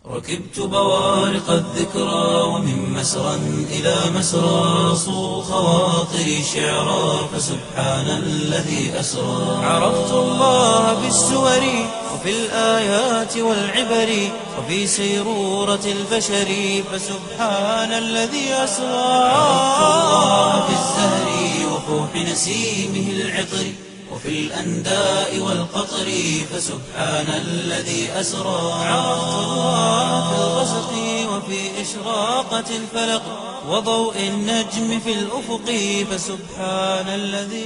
ركبت بوارق الذكرى ومن مسرى إلى مسرى صو خواطري شعرا فسبحان الذي أسرى عرفت الله بالسور وفي الآيات والعبر وفي سيرورة البشر فسبحان الذي أسرى عرفت الله في الزهر وفوح نسيمه العطر وفي الأنداء والقطر فسبحان الذي أسرى عرفت الله في الغسق وفي إشراقة الفلق وضوء النجم في الأفق فسبحان الذي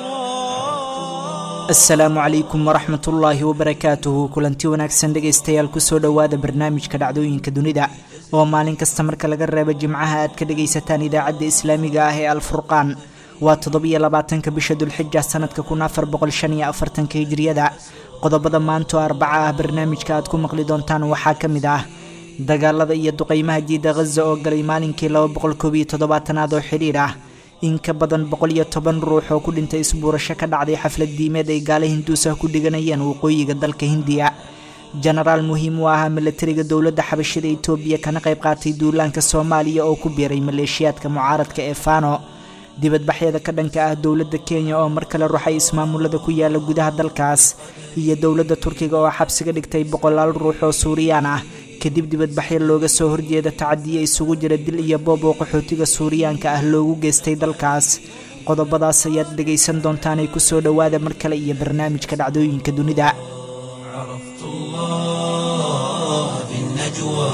أسرى asalaamu calaykum waraxmat ullaahi wabarakaatuhu kulanti wanaagsan dhegaystayaal kusoo dhowaada barnaamijka dhacdooyinka dunida oo maalin kasta marka laga reebo jimcaha aad ka dhagaysataan idaacadda islaamiga ah ee alfurqaan waa toddobiyo labaatanka bisha dulxija sanadka kun afar boqol shan iyo afartanka hijriyada qodobada maanto arbaca ah barnaamijka aad ku maqli doontaan waxaa ka mid ah dagaalada iyo duqeymaha jiida khaza oo galay maalinkii laba boqol koob iyo toddobaatanaad oo xidhiir ah in ka badan boqol iyo toban ruux oo ku dhintay isbuurasho ka dhacday xaflad diimeed ay gaale hinduusah ku dhiganayeen waqooyiga dalka hindiya jenaraal muhiim u ahaa milatariga dowladda xabashida itoobiya kana qayb qaatay duulaanka soomaaliya oo ku biiray maleeshiyaadka mucaaradka ee fano dibadbaxyada ka dhanka ah dowladda kenya oo mar kale ruxay ismaamulada ku yaala gudaha dalkaas iyo dowladda turkiga oo xabsiga dhigtay boqolaal ruux oo suuriyaan ah kadib dibadbaxyo looga soo horjeeda tacadiya isugu jira dil iyo boob oo qaxootiga suuriyaanka ah loogu geystay dalkaas qodobadaas ayaad dhegaysan doontaanay kusoo dhowaada mar kale iyo barnaamijka dhacdooyinka dunida عرفت الله في النجوى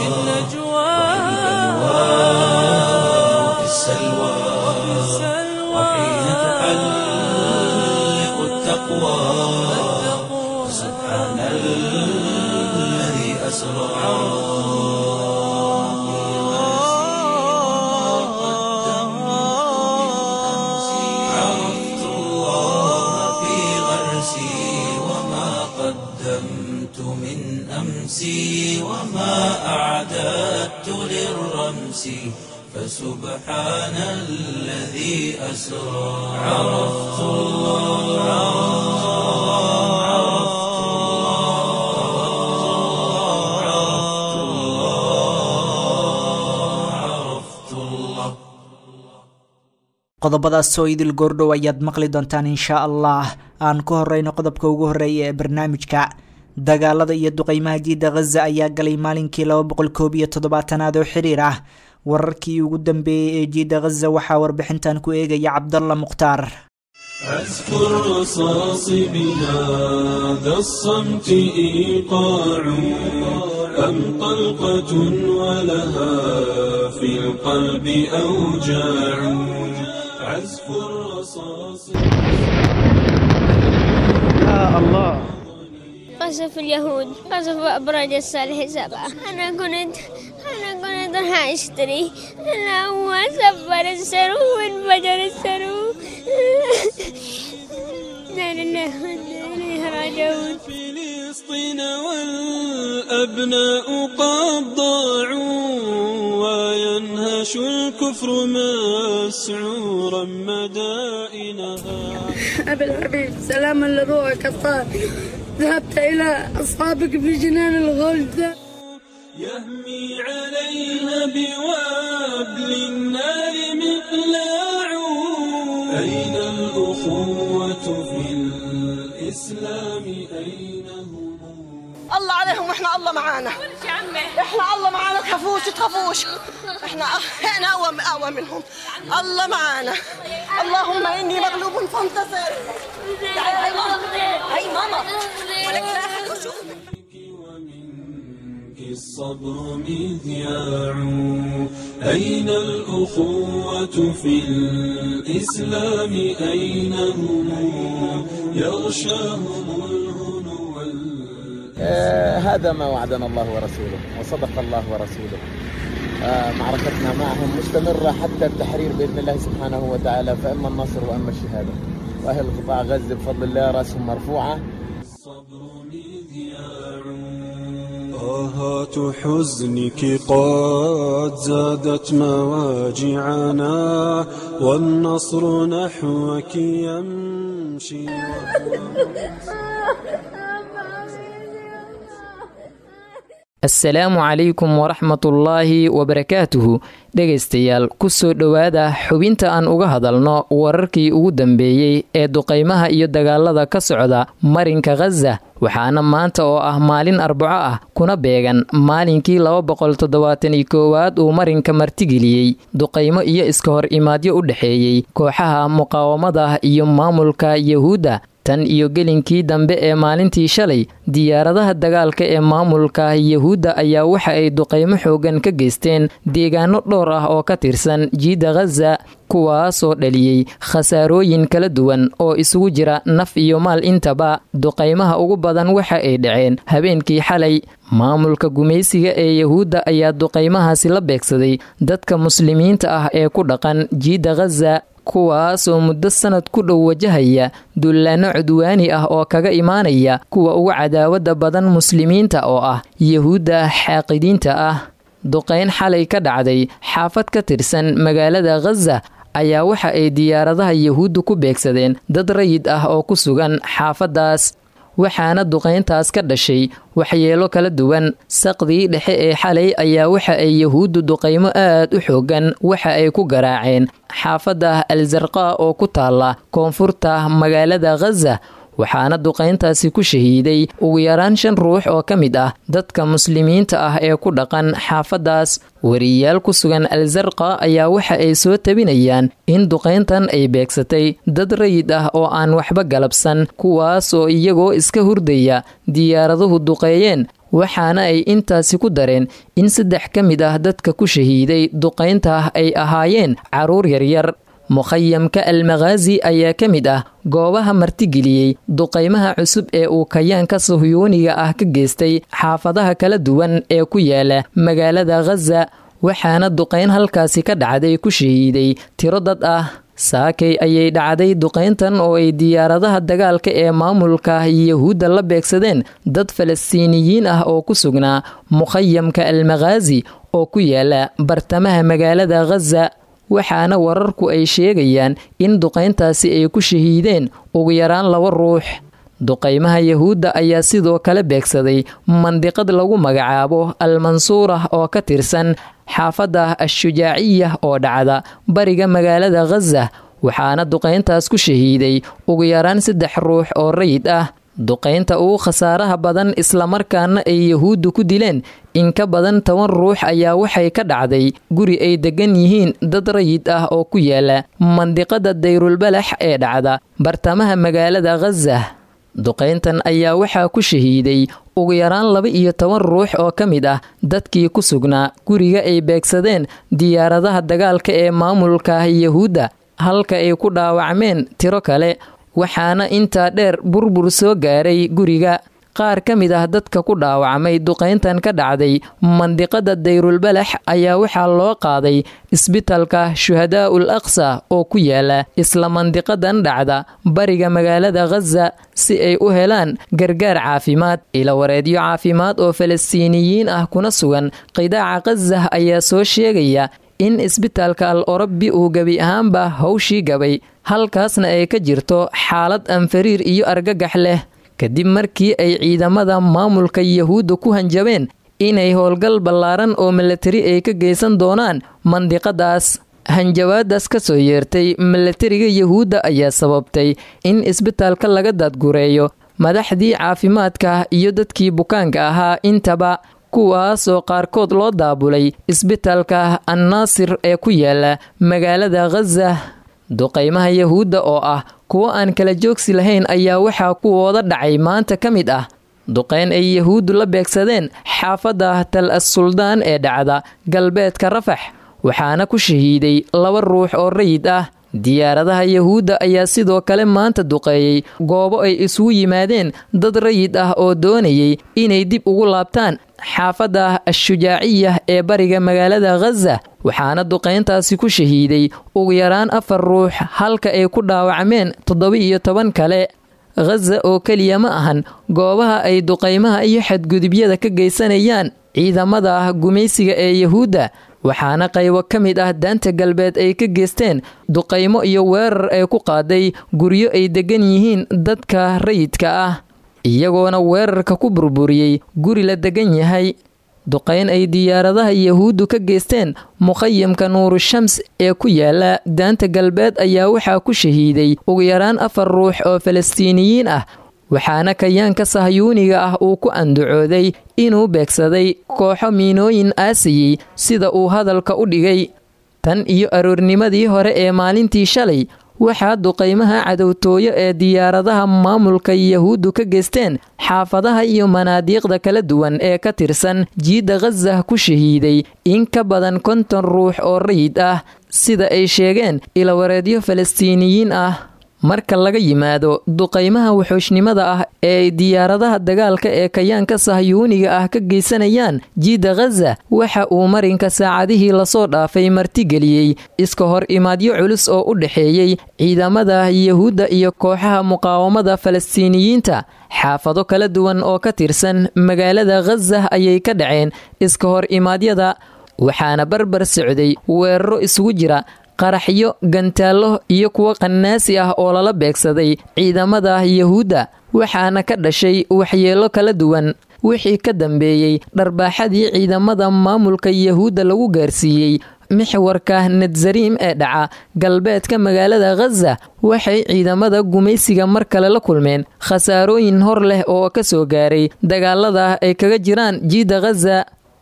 وفي السلوى وحين تحلق التقوى سبحان الذي أسرى عرفت الله في غرسي وما قدمت من أمسي وما أعددت للرمس فسبحان الذي أسرى عرفت الله عرفت الله عرفت الله عرفت الله qodobadaas oo idil goordhow ayaad maqli doontaan inshaa allah aan ku horeyno qodobka ugu horeeya ee barnaamijka dagaalada iyo duqeymaha jiida khaza ayaa galay maalinkii laba boqol koob iyo toddobaatanaad oo xiriir ah wararkii ugu dambeeyey ee jiida khaza waxaa warbixintan ku eegaya cabdalla mukhtaar عزف الرصاص بهذا الصمت إيقاع أم طلقة ولها في القلب أوجاع عزف الرصاص قصف اليهود قصف أبراج الصالح سبعة أنا كنت أنا كنت راح أشتري أنا هو سبر السرو وانفجر السرو لا لله وإنا إليه راجعون فلسطين والأبناء قد ضاعوا وينهش الكفر مسعورا مدائنها أبي الحبيب سلاما لروحك الطاهر ذهبت إلى أصحابك في جنان الغلد يهمي عليها بوابل النار مقلاع أين الأخوة في الإسلام أين هم الله عليهم واحنا الله معانا احنا الله معانا تخافوش تخافوش احنا احنا اقوى اقوى منهم الله معانا اللهم اني مغلوب فانتصر تعالي هاي ماما هاي ماما ولك لا أحد يشوفك. ومنك الصبر مذياع أين الأخوة في الإسلام أين هم يغشاهم الهنو وال- آه، هذا ما وعدنا الله ورسوله وصدق الله ورسوله آه، معركتنا معهم مستمرة حتى التحرير بإذن الله سبحانه وتعالى فإما النصر وإما الشهادة وأهل قطاع غزة بفضل الله رأسهم مرفوعة الصبر مذياع آهات حزنك قد زادت مواجعنا والنصر نحوك يمشي assalaamu calaykum waraxmatullaahi wabarakaatuhu dhegaystayaal kusoo dhowaada xubinta aan uga hadalno wararkii ugu dambeeyey ee duqaymaha iyo dagaalada ka socda marinka khaza waxaana maanta oo ah maalin arbaco ah kuna beegan maalinkii laba boqol toddobaatan iyo koowaad uu marinka martigeliyey duqaymo iyo iska hor imaadyo u dhexeeyey kooxaha muqaawamada iyo maamulka yahuudda tan iyo gelinkii dambe ee maalintii shalay diyaaradaha dagaalka ee maamulka yahuudda ayaa waxa ay duqaymo xoogan ka geysteen deegaano dhowr ah oo ka tirsan jiidda khaza kuwaasoo dhaliyey khasaarooyin kala duwan oo isugu jira naf iyo maal intaba duqaymaha ugu badan waxa ay dhaceen habeenkii xalay maamulka gumaysiga ee yahuudda ayaa duqaymahaasi la beegsaday dadka muslimiinta ah ee ku dhaqan jiidda khaza kuwaasoo muddo sanad ku dhow wajahaya dullaanno cudwaani ah oo kaga imaanaya kuwa ugu cadaawadda badan muslimiinta oo ah yahuudda xaaqidiinta ah duqayn xalay ka dhacday xaafad ka tirsan magaalada khaza ayaa waxa ay diyaaradaha yahuuddu ku beegsadeen dad rayid ah oo ku sugan xaafaddaas waxaana duqayntaas ka dhashay waxyeelo kala duwan saqdii dhexe ee xalay ayaa waxa ay yahuuddu duqaymo aad u xoogan waxa ay ku garaaceen xaafadda alsarqa oo ku taalla koonfurta magaalada khaza waxaana duqayntaasi ku shahiiday ugu yaraan shan ruux oo ka mid ah dadka muslimiinta ah ee ku dhaqan xaafaddaas wariyayaal ku sugan alsarqa ayaa waxa ay soo tabinayaan in duqayntan ay beegsatay dad rayid ah oo aan waxba galabsan kuwaas oo iyagoo iska hurdaya diyaaraduhu duqeeyeen waxaana ay intaasi ku dareen in saddex ka mid ah dadka ku shahiiday duqaynta ay ahaayeen carruur yaryar mukhayamka almakhaazi ayaa ka mid ah goobaha martigeliyey duqaymaha cusub ee uu kayaanka sahyuuniga ah ka geystay xaafadaha kala duwan ee ku yaala magaalada khaza waxaana duqayn halkaasi ka dhacday ku shahiiday tiro dad ah saakay ayay dhacday duqayntan oo ay diyaaradaha dagaalka ee maamulka yahuudda la beegsadeen dad falastiiniyiin ah oo ku sugnaa mukhayamka almakhaazi oo ku yaala bartamaha magaalada khaza waxaana wararku ay sheegayaan in duqayntaasi ay ku shahiideen ugu yaraan laba ruux duqaymaha yahuudda ayaa sidoo kale beegsaday mandiqad lagu magacaabo almansuurah oo ka tirsan xaafadda ashujaaciya oo dhacda bariga magaalada khaza waxaana duqayntaas ku shahiiday ugu yaraan saddex ruux oo rayid ah duqaynta ugu khasaaraha badan islamarkaana ay yahuuddu ku dileen in ka badan toban ruux ayaa waxay ka dhacday guri ay degan yihiin dad rayid ah oo ku yaala mandiqada dayrulbalax ee dhacda bartamaha magaalada khaza duqayntan ayaa waxaa ku shahiiday ugu yaraan laba iyo toban ruux oo ka mid ah dadkii ku sugnaa guriga ay beegsadeen diyaaradaha dagaalka ee maamulka yahuudda halka ay ku dhaawacmeen tiro kale waxaana intaa dheer burbur soo gaaray guriga qaar ka mid ah dadka ku dhaawacmay duqayntan ka dhacday mandiqada dayrulbalax ayaa waxaa loo qaaday isbitalka shuhadaa'ul aqsa oo ku yaala isla mandiqadan dhacda bariga magaalada khaza si ay u helaan gargaar caafimaad ilawareedyo caafimaad oo falastiiniyiin ah kuna sugan qidaaca khaza ayaa soo sheegaya in isbitaalka al orobi uu gebi ahaanba hawshii gabay halkaasna ay ka jirto xaalad anfariir iyo argagax leh kadib markii ay ciidamada maamulka yahuudda ku hanjabeen inay howlgal ballaaran oo milatari ay ka geysan doonaan mandiqadaas hanjabaadaas ka soo yeertay milatariga yahuudda ayaa sababtay in isbitaalka laga daadgureeyo madaxdii caafimaadka iyo dadkii bukaanka ahaa intaba kuwaas oo qaarkood loo daabulay isbitaalka annaasir ee ku yaala magaalada khaza duqaymaha yahuudda oo ah kuwo aan kala joogsi lahayn ayaa waxaa kuwooda dhacay maanta ka mid ah duqayn ay yahuuddu la beegsadeen xaafadda tal as-suldaan ee dhacda galbeedka rafax waxaana ku shahiiday laba ruux oo rayid ah diyaaradaha yahuudda ayaa sidoo kale maanta duqeeyey goobo ay isugu yimaadeen dad rayid ah oo doonayay inay dib ugu laabtaan xaafadda ashujaaciya ee bariga magaalada khaza waxaana duqayntaasi ku shahiiday ugu yaraan afar ruux halka ay ku dhaawacmeen toddoba-iyo toban kale khaza oo keliya ma ahan goobaha ay duqaymaha iyo xadgudubyada ka geysanayaan ciidamada gumaysiga ee yahuudda waxaana qaybo ka mid ah daanta galbeed ay ka geysteen duqaymo iyo weerar ay ku qaaday guryo ay degan yihiin dadka rayidka ah iyagoona weerarka ku burburiyey guri la degan yahay duqayn ay diyaaradaha yahuuddu ka geysteen mukhayamka nuurushams ee ku yaala daanta galbeed ayaa waxaa ku shahiiday ugu yaraan afar ruux oo falastiiniyiin ah waxaana kayaanka sahyuuniga ah uu ku andacooday inuu beegsaday kooxo miinooyin aasayey sida uu hadalka u dhigay tan iyo aroornimadii hore ee maalintii shalay waxaa duqaymaha cadowtooyo ee diyaaradaha maamulka yahuuddu ka geysteen xaafadaha iyo manaadiiqda kala duwan ee ka tirsan jiidda khasah ku shahiiday in ka badan konton ruux oo rayid ah sida ay sheegeen ilawareedyo falastiiniyiin ah marka laga yimaado duqaymaha wuxuushnimada ah ee ay diyaaradaha dagaalka ee kayaanka sahyuuniga ah ka geysanayaan jiidda khaza waxa uu marinka saacadihii lasoo dhaafay martigeliyey iska hor imaadyo culus oo u dhexeeyey ciidamada yahuudda iyo kooxaha muqaawamada falastiiniyiinta xaafado kala duwan oo ka tirsan magaalada khazah ayay ka dhaceen iska hor imaadyada waxaana barbar socday weeraro isugu jira qaraxyo gantaallo iyo kuwo qannaasi ah oo lala beegsaday ciidamada yahuudda waxaana ka dhashay waxyeello kala duwan wixii ka dambeeyey dharbaaxadii ciidamada maamulka yahuudda lagu gaarsiiyey mixwarka nadsariim ee dhaca galbeedka magaalada khaza waxay ciidamada gumaysiga mar kale la kulmeen khasaarooyin hor leh oo ka soo gaaray dagaalada ay kaga jiraan jiidda khaza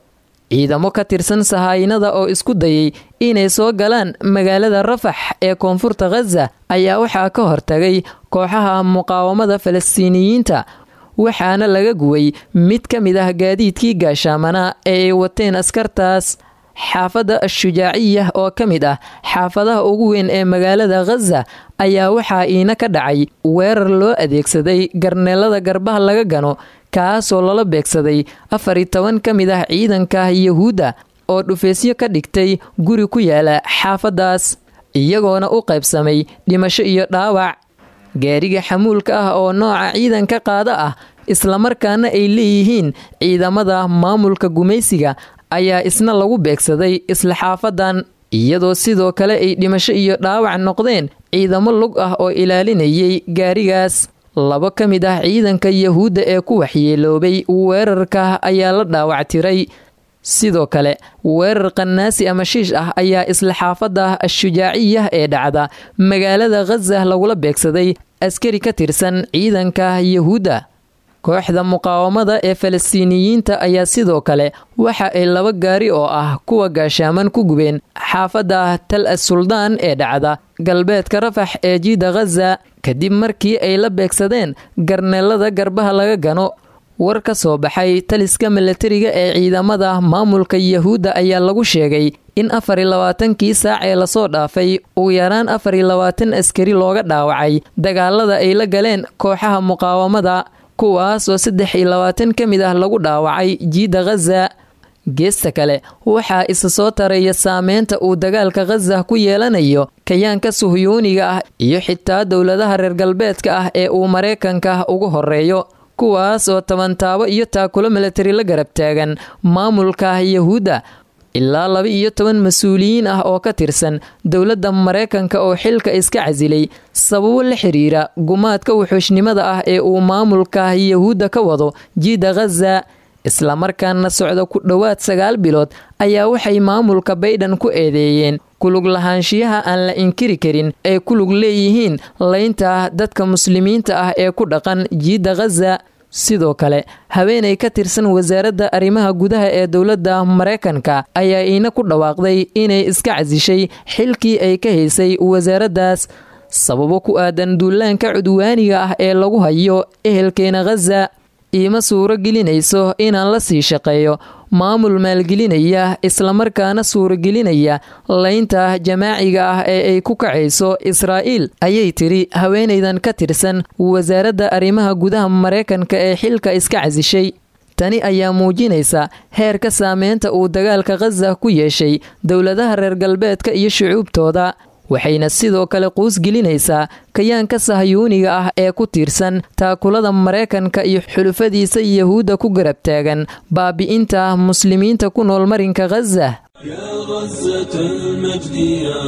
ciidamo ka tirsan sahaayinada oo isku dayay inay soo galaan magaalada rafax ee koonfurta khaza ayaa waxaa ka hortagay kooxaha muqaawamada falastiiniyiinta waxaana laga guway mid ka mid ah gaadiidkii gaashaamana ee ay wateen askartaas xaafadda ashujaaciya oo ka mid ah xaafadaha ugu weyn ee magaalada khaza ayaa waxaa iina ka dhacay weerar loo adeegsaday garneelada garbaha laga gano kaasoo lala beegsaday afar iyo toban ka mid ah ciidanka yahuudda oo dhufeysyo ka dhigtay guri ku yaala xaafaddaas iyagoona u qaybsamay dhimasho iyo dhaawac gaariga xamuulka ah oo nooca ciidanka qaada ah islamarkaana ay leeyihiin ciidamada maamulka gumaysiga ayaa isna lagu beegsaday isla xaafadan iyadoo sidoo kale ay dhimasho iyo dhaawac noqdeen ciidamo lug ah oo ilaalinayay gaarigaas labo ka mid ah ciidanka yahuudda ee ku waxyeeloobay weerarka ayaa la dhaawactiray sidoo kale weerar qannaasi ama shiish ah ayaa isla xaafadda ashujaaciya ee dhacda magaalada khaza lagula beegsaday askari ka tirsan ciidanka yahuudda kooxda muqaawamada ee falastiiniyiinta ayaa sidoo kale waxa ay laba gaari oo ah kuwa gaashaaman ku gubeen xaafadda tal as suldaan ee dhacda galbeedka rafax ee jiida khaza kadib markii ay la beegsadeen garneelada garbaha laga gano war ka soo baxay taliska milatariga ee ciidamada maamulka yahuudda ayaa lagu sheegay in afar iyo labaatankii saac ee lasoo dhaafay ugu yaraan afar iyo labaatan askari looga dhaawacay dagaalada ay la galeen kooxaha muqaawamada kuwaas oo saddex iyo labaatan ka mid ah lagu dhaawacay jiidda khaza geesta kale waxaa isa soo taraya saameynta uu dagaalka khaza ku yeelanayo kayaanka suhyuuniga ah iyo xitaa dowladaha reer galbeedka ah ee uu maraykanka ugu horeeyo kuwaas oo tabantaabo iyo taakulo milatari la garab taagan maamulka yahuudda ilaa laba iyo toban mas-uuliyiin ah oo ka tirsan dowladda maraykanka oo xilka iska casilay sababo la xiriira gumaadka wuxuushnimada ah ee uu maamulka yahuudda ka wado jiidda khaza islamarkaana socda ku dhowaad sagaal bilood ayaa waxay maamulka baydhan ku eedeeyeen kulug lahaanshiyaha aan la inkiri karin ay ku lug leeyihiin laynta dadka muslimiinta ah ee ku dhaqan jiidda khaza sidoo kale haweenay ka tirsan wasaaradda arrimaha gudaha ee dowladda maraykanka ayaa iina ku dhawaaqday inay iska casishay xilkii ay ka haysay wasaaraddaas sababo ku aadan duulaanka cudwaaniga ah ee lagu hayo ehelkeena khaza iima suuro gelinayso inaan la sii shaqeeyo maamul maalgelinaya islamarkaana suuragelinaya laynta jamaaciga ah ee ay ku kacayso israa'iil ayay tiri haweenaydan ka tirsan wasaaradda arrimaha gudaha maraykanka ee xilka iska casishay tani ayaa muujinaysa heerka saameynta uu dagaalka khaza ku yeeshay dowladaha reer galbeedka iyo shucuubtooda waxayna sidoo kale quusgelinaysaa kayaanka sahyuuniga ah ee ku tiirsan taakulada maraykanka iyo xulufadiisa yahuudda ku garab taagan baabi'inta muslimiinta ku nool marinka khaza يا غزة المجد يا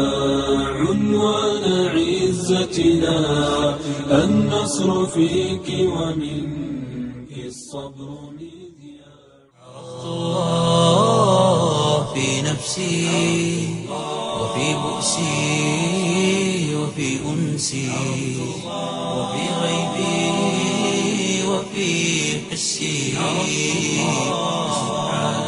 عنوان عزتنا النصر فيك ومنك الصبر مذياع الله في نفسي وفي بؤسي وفي أنسي وفي غيبي وفي حسي سبحان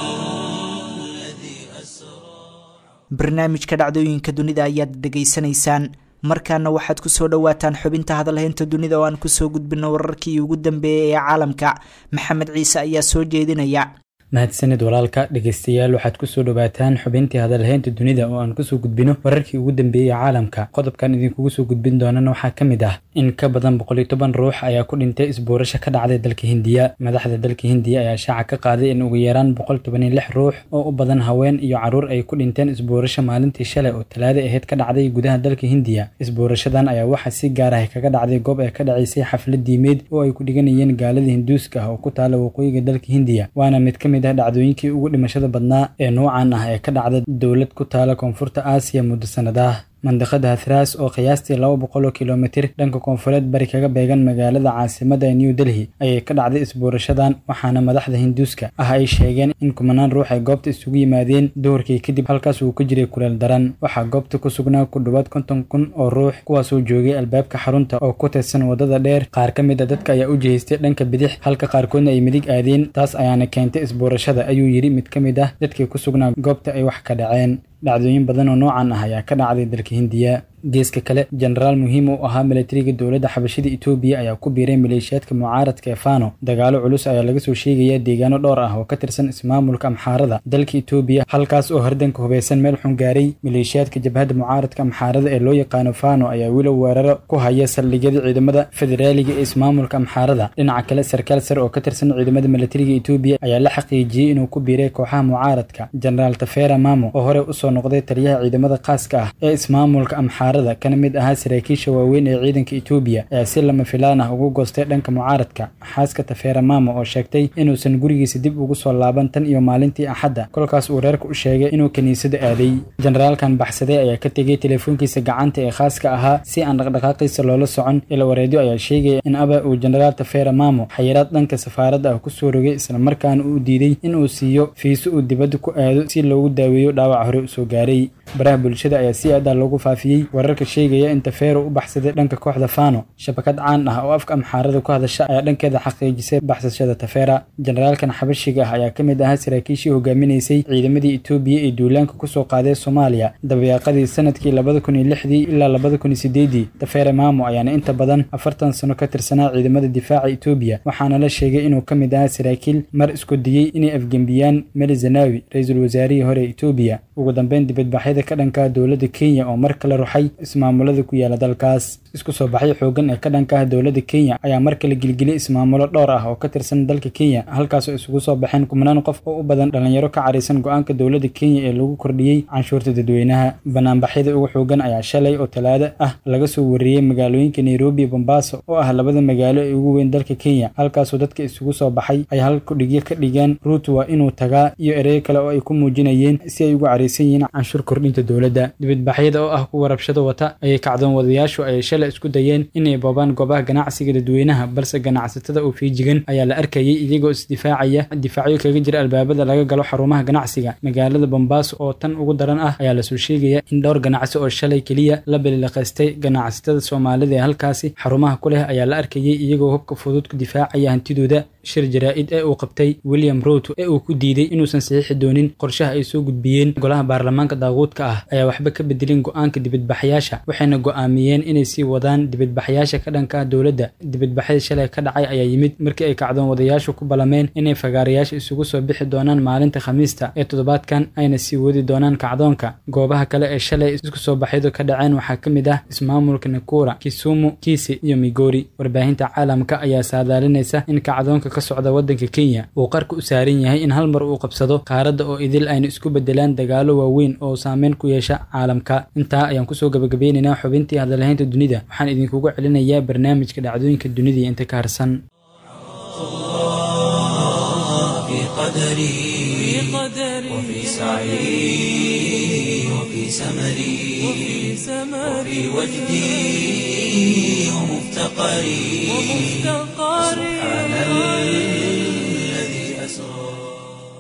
الذي أسرى barnaamijka dhacdooyinka dunida ayaad dhegaysanaysaan markaana waxaad kusoo dhowaataan xubinta hadalhaynta dunida oo aan kusoo gudbino wararkii ugu dambeeyay ee caalamka maxamed ciise ayaa soo jeedinaya mahadsanid walaalka dhegeystayaal waxaad kusoo dhowaataan xubintii hadalhaynta dunida oo aan kusoo gudbino wararkii ugu dambeeyey caalamka qodobkan idinkugu soo gudbin doonana waxaa ka mid ah in ka badan boqol iyo toban ruux ayaa ku dhintay isbuurasho ka dhacday dalka hindiya madaxda dalka hindiya ayaa shaaca ka qaaday in ugu yaraan boqol toban iyo lix ruux oo u badan haween iyo caruur ay ku dhinteen isbuurasho maalintii shalay oo talaada ahayd ka dhacday gudaha dalka hindiya isbuurashadan ayaa waxaa si gaar ah kaga dhacday goob ay ka dhacaysay xaflad diimeed oo ay ku dhiganayeen gaalada hinduuska ah oo ku taala waqooyiga dalka hindiya waana mid ka mid ah dhacdooyinkii ugu dhimashada badnaa ee noocan ah ee ka dhacda dowlad ku taala koonfurta aasiya muddo sanadaah mandiqada hathraas oo qiyaastii laba boqol oo kilomitir dhanka koonfureed bari kaga beegan magaalada caasimada new delhi ayay ka dhacday isbuurashadan waxaana madaxda hinduuska ah ay sheegeen in kumanaan ruux ay goobta isugu yimaadeen duhurkii kadib halkaas uu ka jiray kuleel daran waxaa goobta ku sugnaa ku dhowaad konton kun oo ruux kuwaasoo joogay albaabka xarunta oo ku tirsan wadada dheer qaar ka mid a dadka ayaa u jihaystay dhanka bidix halka qaarkoodna ay midig aadeen taas ayaana keentay isbuurashada ayuu yidhi mid ka mid ah dadkii ku sugnaa goobta ay wax ka dhaceen dhacdooyin badan oo noocan ah ayaa ka dhacday dalka hindiya geeska kale jenaraal muhiim u ahaa milatariga dowladda xabashida etoobiya ayaa ku biiray maleeshiyaadka mucaaradka ee fano dagaalo culus ayaa laga soo sheegayaa deegaano dhowr ah oo ka tirsan ismaamulka amxaarada dalka etoobiya halkaas oo hardanka hubeysan meel xun gaaray maleeshiyaadka jabhadda mucaaradka amxaarada ee loo yaqaano fano ayaa wilo weeraro ku haya saldhigyada ciidamada federaaliga ee ismaamulka amxaarada dhinaca kale sarkaal sare oo ka tirsan ciidamada milatariga etoobiya ayaa la xaqiijiyey inuu ku biiray kooxaha mucaaradka jenaraal tafera mamo oo hore usoo noqday taliyaha ciidamada khaaska ah ee ismaamulka amxaarada kana mid ahaa saraakiisha waaweyn ee ciidanka etoobiya ayaa si lama filaan ah ugu goostay dhanka mucaaradka xaaska tafera mamo oo sheegtay inuusan gurigiisa dib ugu soo laaban tan iyo maalintii axadda kolkaas uu reerka u sheegay inuu kiniisada aaday jenaraalkan baxsaday ayaa ka tegay teleefoonkiisa gacanta ee khaaska ahaa si aan dhaqdhaqaaqiisa loola socon ila wareedyo ayaa sheegaya in aba uu jenaraal tafera mamo xayiraad dhanka safaaradda ah kusoo rogay islamarkaana uu diiday inuu siiyo fiiso uu dibadda ku aado si loogu daaweeyo dhaawac hore usoo gaaray baraha bulshada ayaa si aad ah loogu faafiyey wararka sheegaya in tafero u baxsaday dhanka kooxda fano shabakad caan ah oo afka amxaarada ku hadasha ayaa dhankeeda xaqiijisay baxsashada tafera jenaraalkan xabashiga ah ayaa ka mid ahaa saraakiishii hogaaminaysay ciidamadii etoobiya ee duulaanka kusoo qaaday soomaaliya dabayaaqadii sanadkii labada kun iyo lixdii ilaa labada kun iyo sideedii tafere mamo ayaana inta badan afartan sano ka tirsanaa ciidamada difaaca etoobiya waxaana la sheegay inuu ka mid ahaa saraakiil mar isku diyey inay afgembiyaan meli zanawi ra-iisul wasaarihii hore ee etoobiya ugu dambeyn dibadbaxyada ka dhanka dowladda kenya oo mar kale ruxay ismaamulada ku yaala dalkaas isku soo baxyo xoogan ee ka dhanka ah dowladda kenya ayaa mar kale gelgeliyay ismaamulo dhowr ah oo ka tirsan dalka kenya halkaasoo isugu soo baxeen kumanaan qof oo u badan dhalinyaro ka caraysan go-aanka dowladda kenya ee lagu kordhiyey canshuurta dadweynaha banaanbaxyada ugu xoogan ayaa shalay oo talaado ah laga soo wariyey magaalooyinka nairobi iyo bombaaso oo ah labada magaalo ee ugu weyn dalka kenya halkaasoo dadka isugu soo baxay ay hal kudhigyo ka dhigeen ruut waa inuu tagaa iyo ereyo kale oo ay ku muujinayeen si ay ugu caraysan yihiin canshuur kordhinta dowladda dibadbaxyada oo ah kuwa rabshado wata ayay kacdoon wadayaashu ayay shalay isku dayeen inay boobaan goobaha ganacsiga dadweynaha balse ganacsatada oo fiijigan ayaa la arkayay iyagoo isdifaacaya difaacyo kaga jira albaabada laga galo xarumaha ganacsiga magaalada bombaaso oo tan ugu daran ah ayaa lasoo sheegaya in dhowr ganacsi oo shalay keliya la balilaqaystay ganacsatada soomaalida ee halkaasi xarumaha ku leh ayaa la arkayay iyagoo hubka fudud ku difaacaya hantidooda shir jaraa-id ee uu qabtay william ruut ee uu ku diiday inuusan saxiixi doonin qorshaha ay soo gudbiyeen golaha baarlamaanka daaquudka ah ayaa waxba ka bedelin go-aanka dibadbaxyaasha waxayna go-aamiyeen inay sii wadaan dibadbaxyaasha ka dhanka dowladda dibadbaxyada shalay ka dhacay ayaa yimid markii ay kacdoon wadayaashu ku balameen inay fagaarayaasha isugu soo bixi doonaan maalinta khamiista ee toddobaadkan ayna sii wadi doonaan kacdoonka goobaha kale ee shalay isku soo baxyadu ka dhaceen waxaa ka mid ah ismaamulka nakura kisumu kiisi iyo migori warbaahinta caalamka ayaa saadaalinaysa in kacdoonka ka socda waddanka kenya uu qarka u saaran yahay in hal mar uu qabsado qaaradda oo idil ayna isku bedelaan dagaalo waaweyn oo saameyn ku yeesha caalamka intaa ayaan kusoo gabagabeynaynaa xubintii hadalhaynta dunida waxaan idinkugu celinayaa barnaamijka dhacdooyinka dunida iyo inta ka harsan في قدري وفي سعي وفي سمري وفي وجدي ومفتقري سبحان الذي أسرى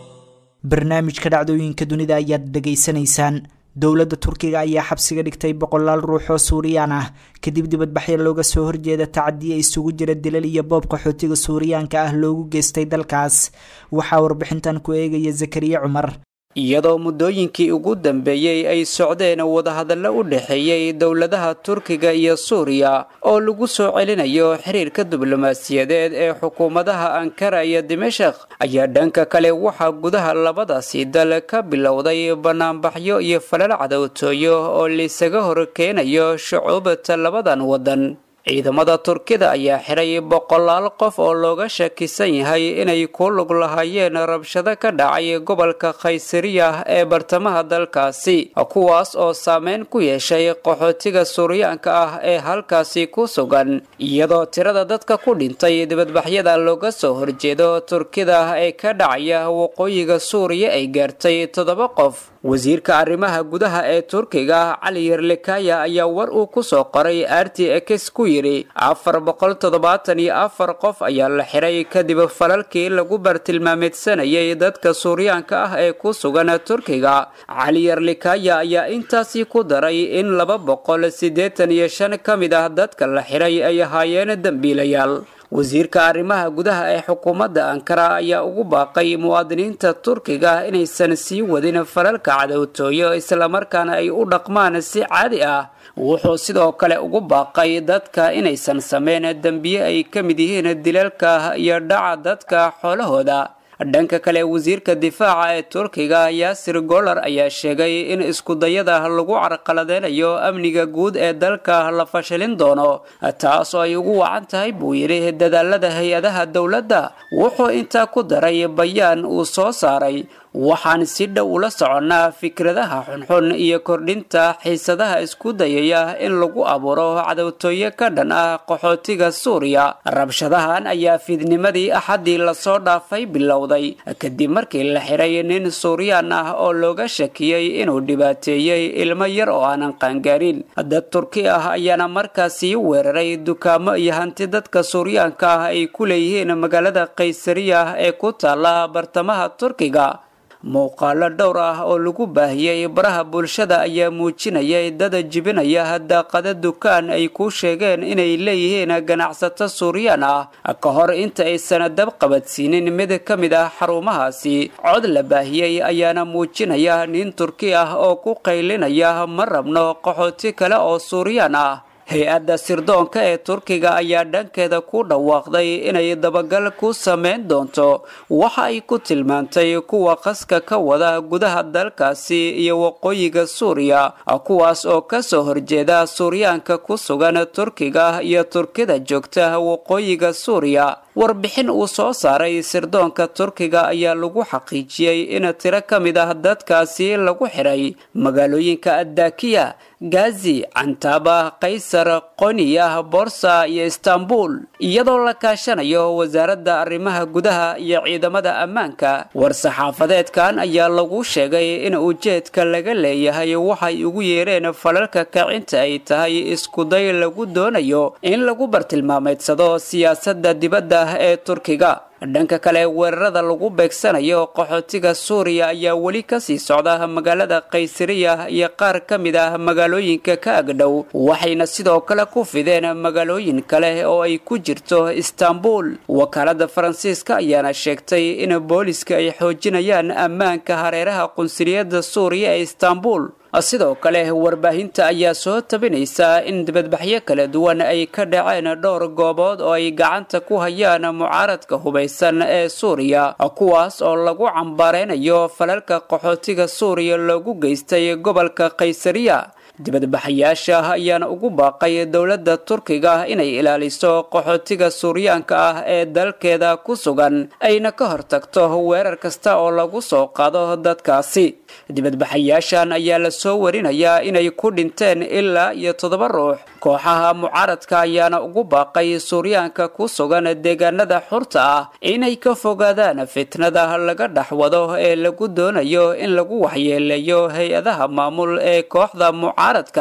barnaamijka dhacdooyinka dunida ayaad dhegaysanaysaan dowladda turkiga ayaa xabsiga dhigtay boqolaal ruux oo suuriyaan ah kadib dibadbaxyo looga soo horjeeda tacadiya isugu jira dilal iyo boob qaxootiga suuriyaanka ah loogu geystay dalkaas waxaa warbixintan ku eegaya zakariya cumar iyadoo muddooyinkii ugu dambeeyey ay socdeen wadahadallo u dhexeeyey dowladaha turkiga iyo suuriya oo lagu soo celinayo xiriirka diblomaasiyadeed ee xukuumadaha ankara iyo dimashaq ayaa dhanka kale waxaa gudaha labadaasi dal ka bilowday banaanbaxyo iyo falal cadowtooyo oo laisaga hor keenayo shucuubta labadan waddan ciidamada turkida ayaa xiray boqolaal qof oo looga shakisan yahay inay ku lug lahaayeen rabshado ka dhacay gobolka khaysariya ee bartamaha dalkaasi kuwaas oo saameyn ku yeeshay qaxootiga suuryaanka ah ee halkaasi ku sugan iyadoo tirada dadka ku dhintay dibadbaxyada looga soo horjeedo turkida ee ka dhacaya waqooyiga suuriya ay gaartay toddoba qof wasiirka arrimaha gudaha ee turkiga cali yerlikaya ayaa war uu ku soo qoray r t x ku yidhi afar boqol toddobaatan iyo afar qof ayaa la xiray kadib falalkii lagu bartilmaameedsanayay dadka suuryaanka ah ee ku sugan turkiga cali yerlikaya ayaa intaasii ku daray in laba boqol siddeetan iyo shan ka mid ah dadka la xiray ay ahaayeen dembiilayaal wasiirka arrimaha gudaha ee xukuumadda ankara ayaa ugu baaqay muwaadiniinta turkiga inaysan sii wadin falalka cadowtooyo islamarkaana ay u dhaqmaan si caadi ah wuxuu sidoo kale ugu baaqay dadka inaysan sameyn dembiye ay ka mid yihiin dilalka iyo dhaca dadka xoolahooda dhanka kale wasiirka difaaca ee turkiga yaasir golar ayaa sheegay in iskudayada lagu carqaladeynayo amniga guud ee dalka la fashilin doono taas oo ay ugu wacan tahay buu yidhi dadaalada hay-adaha dowladda wuxuu intaa ku daray bayaan uu soo saaray waxaan si dhow ula soconnaa fikradaha xunxun iyo kordhinta xiisadaha isku dayaya in lagu abuuro cadowtooyo ka dhan ah qaxootiga suuriya rabshadahan ayaa fiidnimadii axaddii lasoo dhaafay bilowday kadib markii la xiray nin suuriyaan ah oo looga shakiyey inuu dhibaateeyey ilmo yar oo aanan qaangaarin dad turki ah ayaana markaasii weeraray dukaamo iyo hanti dadka suuryaanka ah ay ku leeyihiin magaalada kaysariya ee ku taala bartamaha turkiga muuqaalo dhowr ah oo lagu baahiyey baraha bulshada ayaa muujinayay dada jibinaya daaqada dukaan ay ku sheegeen inay leeyihiin ganacsato suuriyaan ah ka hor inta aysan dab qabadsiinin mid ka mid ah xarumahaasi cod la baahiyey ayaana muujinaya nin turki ah oo ku qaylinaya ma rabno qaxooti kale oo suuriyaan ah hay-adda sirdoonka ee turkiga ayaa dhankeeda ku dhawaaqday inay dabagal ku sameyn doonto waxa ay ku tilmaantay kuwa qaska ka wada gudaha dalkaasi iyo waqooyiga suuriya kuwaas oo kasoo horjeeda suuryaanka ku sugan turkiga iyo turkida joogta waqooyiga suuriya warbixin uu soo saaray sirdoonka turkiga ayaa lagu xaqiijiyey in tiro ka mid ah dadkaasi lagu xiray magaalooyinka addakiya gazi cantaaba kaysar qoniya borsa iyo istanbul iyadoo la kaashanayo wasaaradda arrimaha gudaha iyo ciidamada ammaanka war-saxaafadeedkan ayaa lagu sheegay in ujeedka laga leeyahay waxay ugu yeereen falalka kacinta ay tahay iskuday lagu doonayo in lagu bartilmaameedsado siyaasadda dibadda ee turkiga dhanka kale weerarada lagu beegsanayo qaxootiga suuriya ayaa weli kasii socda magaalada kaysariya iyo qaar ka mid ah magaalooyinka ka agdhow waxayna sidoo kale ku fideen magaalooyin kale oo ay ku jirto istanbul wakaalada faransiiska ayaana sheegtay in booliska ay xoojinayaan ammaanka hareeraha qunsuliyadda suuriya ee istanbul sidoo kale warbaahinta ayaa soo tabinaysa in dibadbaxyo kala duwan ay ka dhaceen dhowr goobood oo ay gacanta ku hayaan mucaaradka hubaysan ee suuriya kuwaas oo lagu cambaareynayo falalka qaxootiga suuriya loogu geystay gobolka kaysariya dibadbaxayaasha ayaana ugu baaqay dowladda turkiga inay ilaaliso qaxootiga suuryaanka ah ee dalkeeda ku sugan ayna ka hortagto weerar kasta oo lagu soo qaado dadkaasi dibadbaxayaashan ayaa la soo warinayaa inay ku dhinteen ilaa iyo toddoba ruux kooxaha mucaaradka ayaana ugu baaqay suuryaanka ku sugan deegaanada xurta ah inay ka fogaadaan fitnada laga dhaxwado ee lagu doonayo in lagu waxyeeleeyo hay-adaha maamul ee kooxda mucaaradka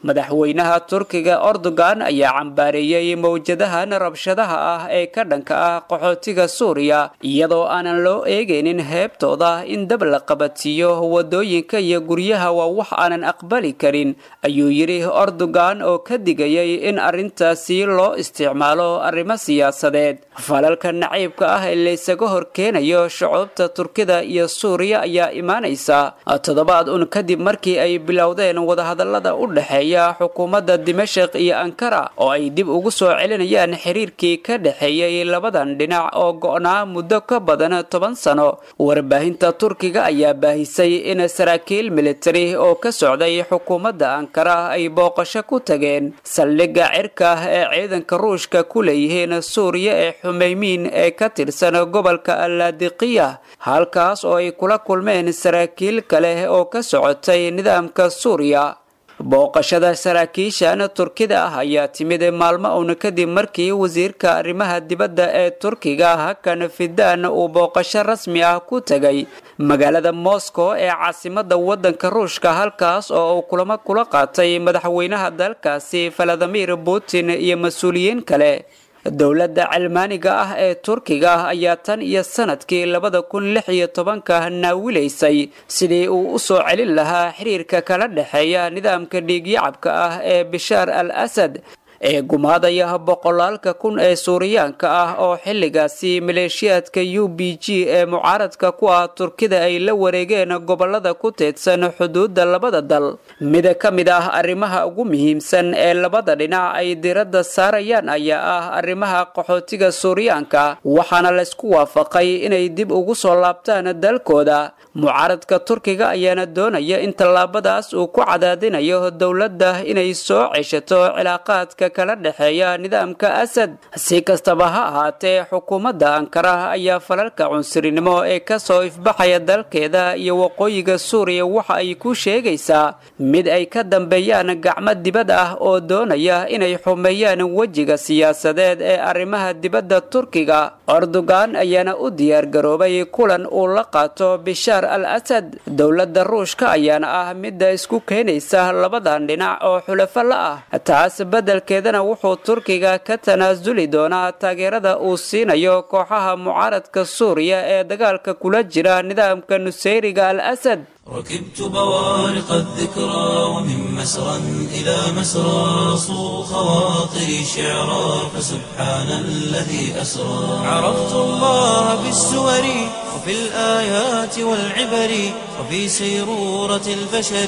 madaxweynaha turkiga erdogan ayaa cambaareeyey mowjadahan rabshadaha ah ee ka dhanka ah qaxootiga suuriya iyadoo aanan loo eegaynin heebtooda in dab la qabadsiiyo wadooyinka iyo guryaha waa wax aanan aqbali karin ayuu yidhi erdogan oo ka digayay in arrintaasi loo isticmaalo arrimo siyaasadeed falalka naciibka ah ee laysaga horkeenayo shucuubta turkida iyo suuriya ayaa imaanaysa toddobaad un kadib markii ay bilowdeen wadahadallada u dhexeeya xukuumadda dimashik iyo ankara oo ay dib ugu soo celinayaan xiriirkii ka dhexeeyey labadan dhinac oo go'naa muddo ka badan toban sano warbaahinta turkiga ayaa baahisay in saraakiil militari oo ka socday xukuumadda ankara ay booqasho ku tageen saldhigga cirka ee ciidanka ruushka ku leeyihiin suuriya ee xumeymiin ee ka tirsan gobolka allaadiqiya halkaas oo ay kula kulmeen saraakiil kale oo ka socotay nidaamka suuriya booqashada saraakiishan turkida ah ayaa timid maalmo uun kadib markii wasiirka arrimaha dibadda ee turkiga hakan fidan uu booqasho rasmi ah ku tegay magaalada moscow ee caasimada wadanka ruushka halkaas oo uu kulamo kula qaatay madaxweynaha dalkaasi valadimir putin iyo mas-uuliyiin kale dowladda calmaaniga ah ee turkiga ayaa tan iyo sanadkii labada kun lix iyo tobanka naawilaysay sidii uu u soo celin lahaa xiriirka kala dhexeeya nidaamka dhiigyacabka ah ee bishaar al asad ee gumaadaya boqolaalka kun ee suuriyaanka ah oo xilligaasi maleeshiyaadka u b g ee mucaaradka ku ah turkida ay la wareegeen gobolada ku teedsan xuduudda labada dal mid ka mid ah arrimaha ugu muhiimsan ee labada dhinac ay diradda saarayaan ayaa ah arrimaha qaxootiga suuriyaanka waxaana laysku waafaqay inay dib ugu soo laabtaan dalkooda mucaaradka turkiga ayaana doonaya in tallaabadaas uu ku cadaadinayo dowladda inay soo ceshato cilaaqaadka kala dhexeeya nidaamka asad si kastaba ha ahaatee xukuumadda ankara ayaa falalka cunsurinimo ee kasoo ifbaxaya dalkeeda iyo waqooyiga suuriya waxa ay ku sheegaysaa mid ay ka dambeeyaan gacmo dibad ah oo doonaya inay xumeeyaan wejiga siyaasadeed ee arrimaha dibadda turkiga erdogan ayaana u diyaargaroobay kulan uu la qaato bishaar al asad dowladda ruushka ayaana ah midda isku keenaysa labadan dhinac oo xulafo la ah taas beddelkeedana wuxuu turkiga ka tanaasuli doonaa taageerada uu siinayo kooxaha mucaaradka suuriya ee dagaalka kula jira nidaamka nusayriga al asad ركبت بوارق الذكرى ومن مسرى إلى مسرى صو خواطري شعرا فسبحان الذي أسرى عرفت الله بالسور وفي الآيات والعبر وفي سيرورة البشر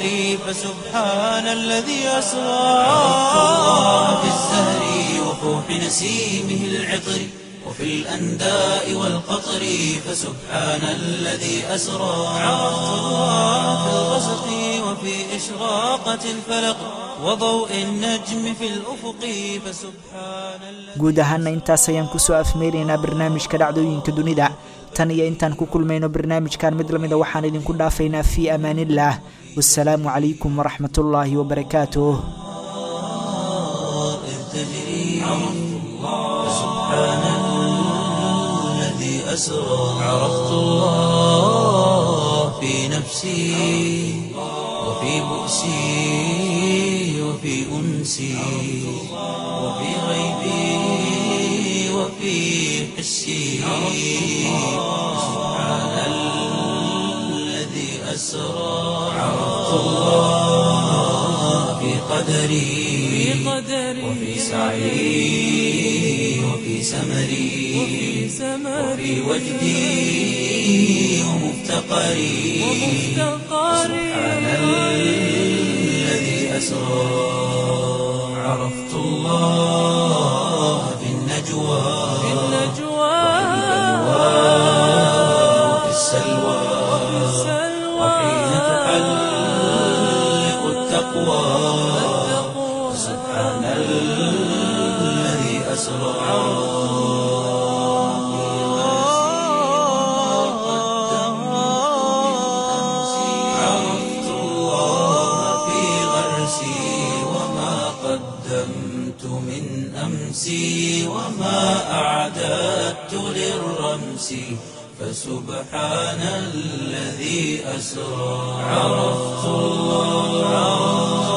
فسبحان الذي أسرى عرفت الله بالزهر وفوح نسيمه العطر وفي الأنداء والقطر فسبحان الذي أسرى عرفت الله في الغسق وفي إشراقة الفلق وضوء النجم في الأفق فسبحان الذي guud ahaana intaas ayaan kusoo afmeeraynaa barnaamijka dhacdooyinka dunida tan iyo intaan ku kulmayno barnaamijkan mid lamida waxaan idinku dhaafaynaa fii amaaniillah wasalaamu calaykum waraxmat ullaahi wabarakaatuh إذ تجري فسبحان الذي أسرى عرفت الله في نفسي وفي بؤسي وفي أنسي وفي غيبي وفي حسي سبحان الذي أسرى عرفت الله في قدري وفي سعي وفي سمري وفي وجدي ومفتقري سبحان الذي أسرى عرفت الله في النجوى وفي السلوى وحين تحلق التقوى سبحان الذي أسرى عرفت الله في غرسي وما قدمت من أمسي وما أعددت للرمس فسبحان الذي أسرى عرفت الله